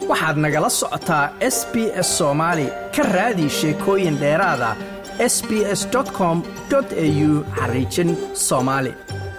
waxaad nagala socotaa s b s soomaali ka raadi sheekooyin dheeraada s b s com au xariijin soomaali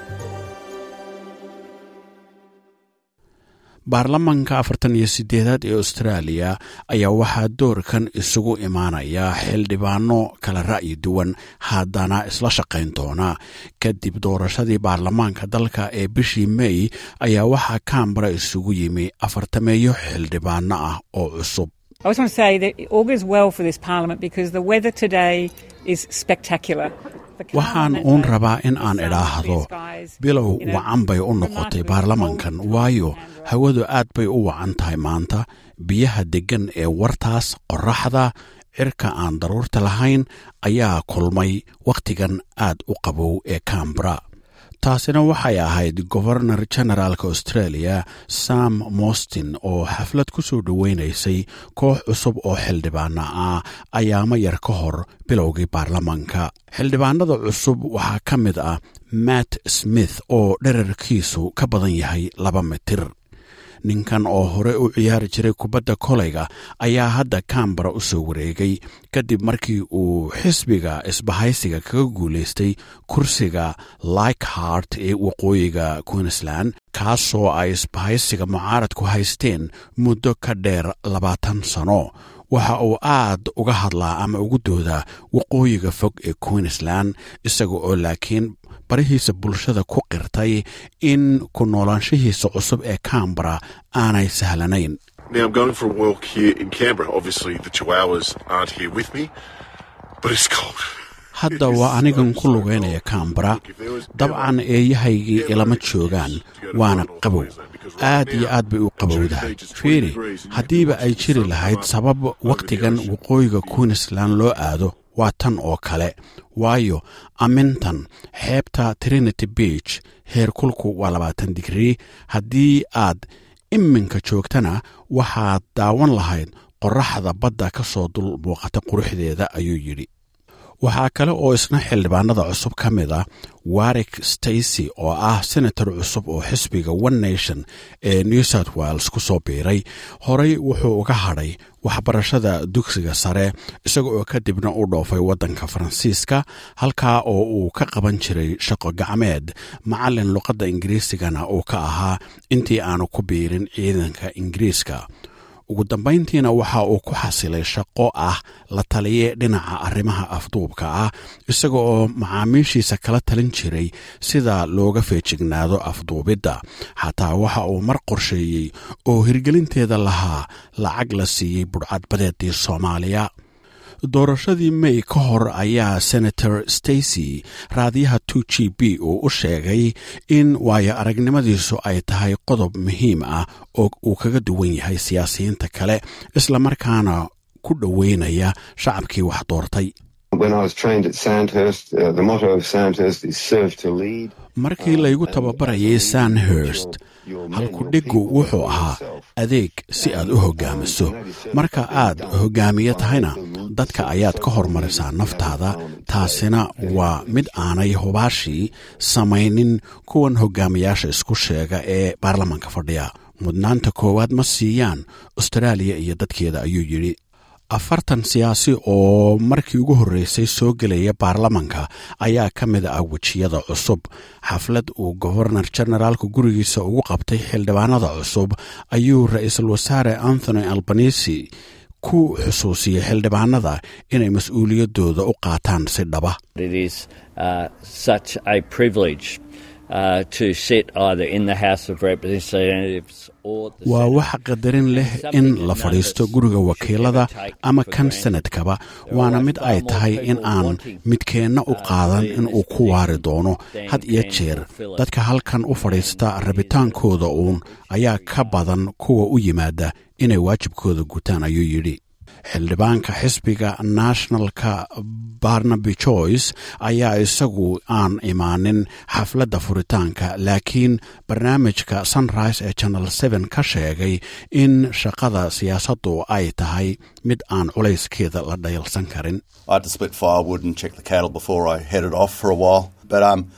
baarlamanka afartan iyo sideedaad ee austraaliya ayaa waxaa doorkan isugu imaanaya xildhibaano kala ra'yi duwan haddana isla shaqayn doona kadib doorashadii baarlamaanka dalka ee bishii mey ayaa waxaa kambara isugu yimi afartameeyo xildhibaano ah oo cusub I just want to say that it augurs well for this parliament because the weather today is spectacular. waxaan uun rabaa in aan idhaahdo bilow wacan bay u noqotay baarlamankan waayo hawadu aad bay u wacan tahay maanta biyaha deggan ee wartaas qorraxda cirka aan daruurta lahayn ayaa kulmay wakhtigan aad u qabow ee kambara taasina waxay ahayd gobernor generaalka australia sam mostin oo xaflad ku soo dhoweynaysay koox cusub oo xildhibaana ah ayaamo yar ka hor bilowgii baarlamanka xildhibaanada cusub waxaa ka mid ah matt smith oo dherarkiisu ka badan yahay laba mitir ninkan oo hore u ciyaari jiray kubadda koleyga ayaa hadda kambara u soo wareegay kadib markii uu xisbiga isbahaysiga kaga guulaystay kursiga likhart ee waqooyiga queensland kaasoo ay isbahaysiga mucaaradku haysteen muddo ka dheer labaatan sano waxa uu aad uga hadlaa ama ugu doodaa waqooyiga fog ee queensland isaga oo laakiin barihiisa bulshada ku qirtay in ku noolaanshihiisa cusub ee kambara aanay sahlanayn Now I'm going for a walk here in Canberra. Obviously, the Chihuahuas aren't here with me, but it's cold. hadda waa anigan ku lugaynaya kambara dabcan eeyahaygii ilama joogaan waana qabow aad iyo aad bay u qabowdahay fiiri haddiiba ay jiri lahayd sabab wakhtigan waqooyiga queensland loo aado waa tan oo kale waayo amintan xeebta trinity beach heerkulku waa labaatan digrii haddii aad iminka joogtana waxaad daawan lahayd qorraxda badda ka soo dul muuqata quruxdeeda ayuu yidhi waxaa kale oo isna xildhibaanada cusub ka mid ah warwick stacy oo ah senator cusub oo xisbiga one nation ee new south wales ku soo biiray horey wuxuu uga hadhay waxbarashada dugsiga sare isaga oo kadibna u dhoofay waddanka faransiiska halkaa oo uu ka qaban jiray shaqo gacmeed macallin luqadda ingiriisigana uu ka ahaa intii aanu ku biirin ciidanka ingiriiska ugu dambayntiina waxa uu ku xasilay shaqo ah la taliye dhinaca arrimaha afduubka ah isaga oo macaamiishiisa kala talin jiray sida looga feejignaado afduubidda xataa waxa uu mar qorsheeyey oo hirgelinteeda lahaa lacag la siiyey budhcadbadeedii soomaaliya doorashadii may ka hor ayaa senator stacy raadiyaha two g b uu u sheegay in waayo aragnimadiisu ay tahay qodob muhiim ah oo uu kaga duwan yahay siyaasiyiinta kale islamarkaana ku dhoweynaya shacabkii wax doortay When I was trained at Sandhurst, uh, the motto of Sandhurst is serve to lead. markii laygu tababarayay sandhurst halkudhiggu wuxuu ahaa adeeg si aad u hoggaamiso marka aad hoggaamiye tahayna dadka ayaad ka hormarisaa naftaada taasina waa mid aanay hubaashii samaynin kuwan hoggaamiyaasha isku sheega ee baarlamanka fadhiya mudnaanta koowaad ma siiyaan austraaliya iyo dadkeeda ayuu yidhi afartan siyaasi oo markii ugu horreysay soo gelaya baarlamanka ayaa ka mid ah wejiyada cusub xaflad uu gobernor generaalka gurigiisa ugu qabtay xildhibaanada cusub ayuu ra-iisul wasaare anthony albanisi ku xusuusiyey xildhibaanada inay mas-uuliyaddooda u qaataan si dhaba It is uh, such a privilege uh, to sit either in the House of Representatives or the waa Senate. wax qadarin leh in la fadhiisto guriga wakiilada ama kan sanadkaba waana mid ay tahay in aan midkeenna u qaadan in uu ku waari doono had iyo jeer dadka halkan u fadhiista rabitaankooda uun ayaa ka badan kuwa u yimaada inay waajibkooda gutaan ayuu yidhi xildhibaanka xisbiga nationalka barnaby joyce ayaa isagu aan imaanin xafladda furitaanka laakiin barnaamijka sunrise ee channel seven ka sheegay in shaqada siyaasaddu ay tahay mid aan culayskeeda la dhayalsan karin I had to split firewood and check the cattle before I headed off for a while. But um,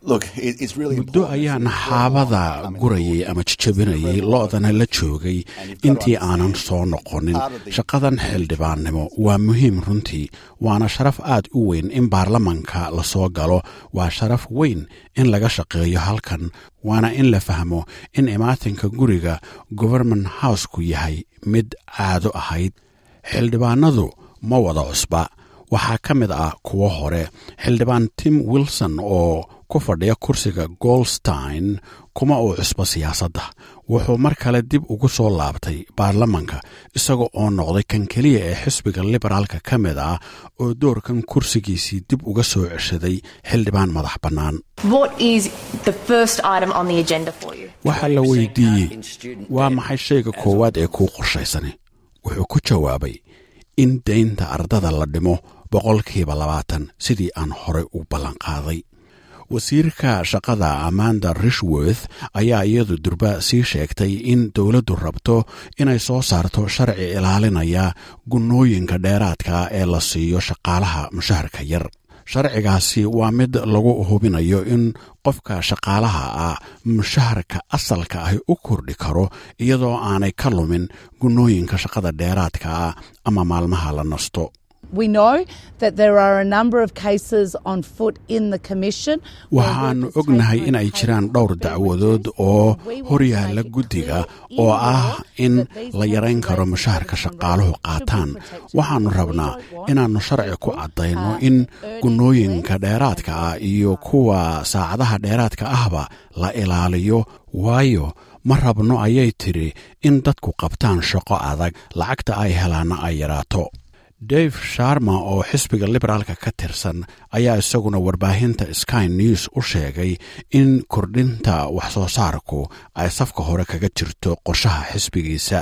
muddo ayaan xaabada gurayay ama jajabinayay lo-dana la joogay intii aanan soo noqonin shaqadan xildhibaannimo waa muhiim runtii waana sharaf aad u weyn in baarlamanka lasoo galo waa sharaf weyn in laga shaqeeyo halkan waana in la fahmo in imaatinka guriga governement houseku yahay mid caado ahayd xildhibaanadu ma wada cusba waxaa ka mid ah kuwo hore xildhibaan tim wilson oo ku fadhiya kursiga golstein kuma uu cusbo siyaasadda wuxuu mar kale dib ugu soo laabtay baarlamanka isaga oo noqday kan keliya ee xisbiga liberaalka ka mid ah oo doorkan kursigiisii dib uga soo ceshaday xildhibaan madax bannaan waxaa la weydiiyey waa maxay shayga koowaad ee kuu qorshaysani wuxuu ku jawaabay in daynta ardada la dhimo boqolkiiba labaatan sidii aan horey u ballanqaaday wasiirka shaqada amanda rishworth ayaa iyadu durba sii sheegtay in dowladdu rabto inay soo saarto sharci ilaalinaya gunnooyinka dheeraadka ee la siiyo shaqaalaha mushaharka yar sharcigaasi waa mid lagu hubinayo in qofka shaqaalaha ah mushaharka asalka ahi u kordhi karo iyadoo aanay ka lumin gunnooyinka shaqada dheeraadka ah ama maalmaha la nasto waxaannu ognahay in ay jiraan dhowr dacwadood oo horyaalla guddiga oo ah in la yarayn karo mushaharka shaqaaluhu qaataan waxaannu rabnaa inaannu sharci ku caddayno in gunnooyinka dheeraadka ah iyo kuwa saacadaha dheeraadka ahba la ilaaliyo waayo ma rabno ayay tidhi in dadku qabtaan shaqo adag lacagta ay helaanna ay yaraato dave sharma oo xisbiga liberaalka ka tirsan ayaa isaguna warbaahinta sky news u sheegay in kordhinta wax soo saarku ay safka hore kaga jirto qorshaha xisbigiisa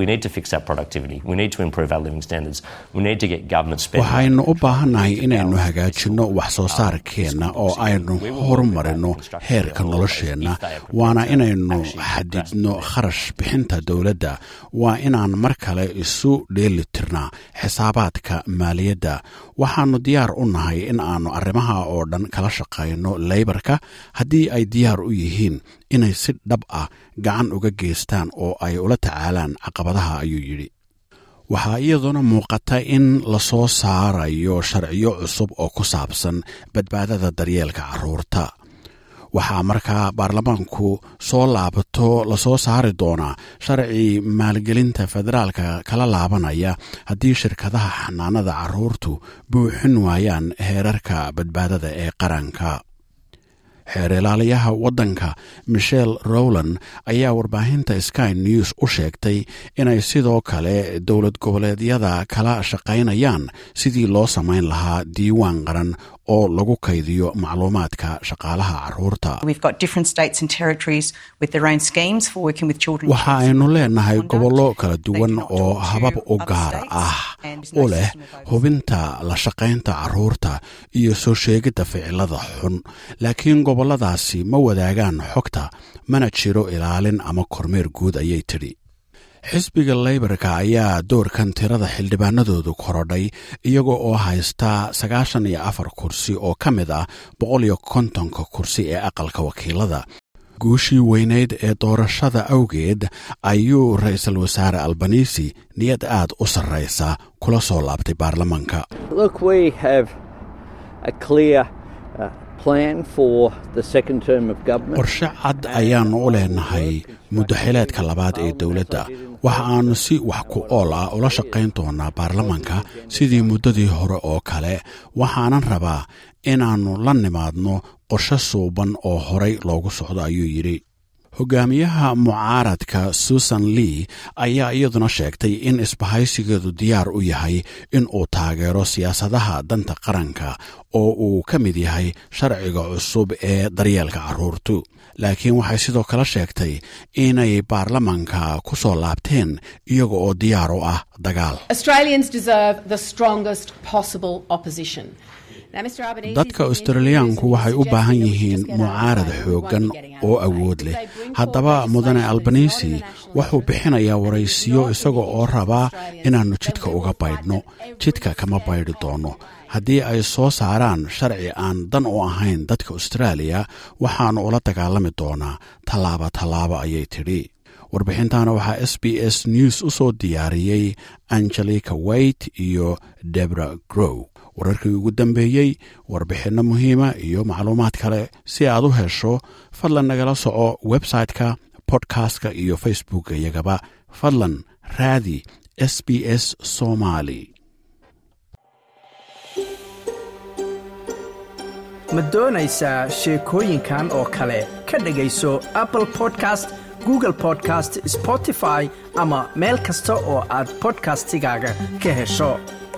waxaynu u baahannahay inaynu hagaajinno wax soo saarkeenna oo aynu horumarinno heerka nolosheenna waana inaynu xadidno kharash bixinta dowladda waa inaan mar kale isu dheeli tirnaa xisaabaadka maaliyadda waxaannu diyaar u nahay in aannu arrimaha oo dhan kala shaqayno leybarka haddii ay diyaar u yihiin inay si dhab ah gacan uga geystaan oo ay ula tacaalaan caqabadaha ayuu yidhi waxaa iyaduna muuqata in la soo saarayo sharciyo cusub oo ku saabsan badbaadada daryeelka carruurta waxaa markaa baarlamaanku soo laabato lasoo saari doonaa sharci maalgelinta federaalka kala laabanaya haddii shirkadaha xanaanada carruurtu buuxin waayaan heerarka badbaadada ee qaranka xeer ilaaliyaha waddanka michel rowland ayaa warbaahinta sky news u sheegtay inay sidoo kale dowlad goboleedyada kala shaqaynayaan sidii loo samayn lahaa diiwaan qaran oo lagu kaydiyo macluumaadka shaqaalaha carruurta waxa aynu leenahay gobollo kala duwan oo habab u gaar ah u leh hubinta la shaqaynta carruurta iyo soo sheegidda ficilada xun laakiin gobolladaasi ma wadaagaan xogta mana jiro ilaalin ama kormeer guud ayay tidhi xisbiga leybarka ayaa doorkan tirada xildhibaanadoodu korodhay iyaga oo haysta sagaashan iyo afar kursi oo ka mid ah boqol iyo kontonka kursi ee aqalka wakiilada guushii weyneyd ee doorashada awgeed ayuu ra-iisul wasaare albanisi niyad aad u sarraysa kula soo laabtay baarlamanka qorshe cad ayaannu u leenahay muddaxileedka labaad ee dowladda waxa aannu si wax ku ool ah ula shaqayn doonaa baarlamanka sidii muddadii hore oo kale waxaanan rabaa inaannu la nimaadno qorshe suuban oo horay loogu socdo ayuu yidhi hogaamiyaha mucaaradka susan lee ayaa iyaduna sheegtay in isbahaysigeedu diyaar u yahay in uu taageero siyaasadaha danta qaranka oo uu ka mid yahay sharciga cusub ee daryeelka carruurtu laakiin waxay sidoo kale sheegtay inay baarlamanka ku soo laabteen iyaga oo diyaar u ah dagaal dadka australiyaanku waxay u baahan yihiin mucaarad xooggan oo awood leh haddaba mudane albanisi wuxuu bixinayaa waraysiyo isaga oo rabaa inaannu jidka uga baydhno jidka kama baydhi doonno haddii ay soo saaraan sharci aan dan u ahayn dadka austraaliya waxaannu ula dagaalami doonaa tallaaba tallaaba ayay tidhi warbixintana waxaa s b s news u soo diyaariyey angelica wayte iyo debra grow wararkii ugu dambeeyey warbixinno muhiima iyo macluumaad kale si aad u hesho fadlan nagala soco website-ka bodkastka iyo facebooka iyagaba fadlan raadi s b s somali ma doonaysaa sheekooyinkan oo kale ka dhegayso apple podcast google podcast spotify ama meel kasta oo aad bodkastigaaga ka hesho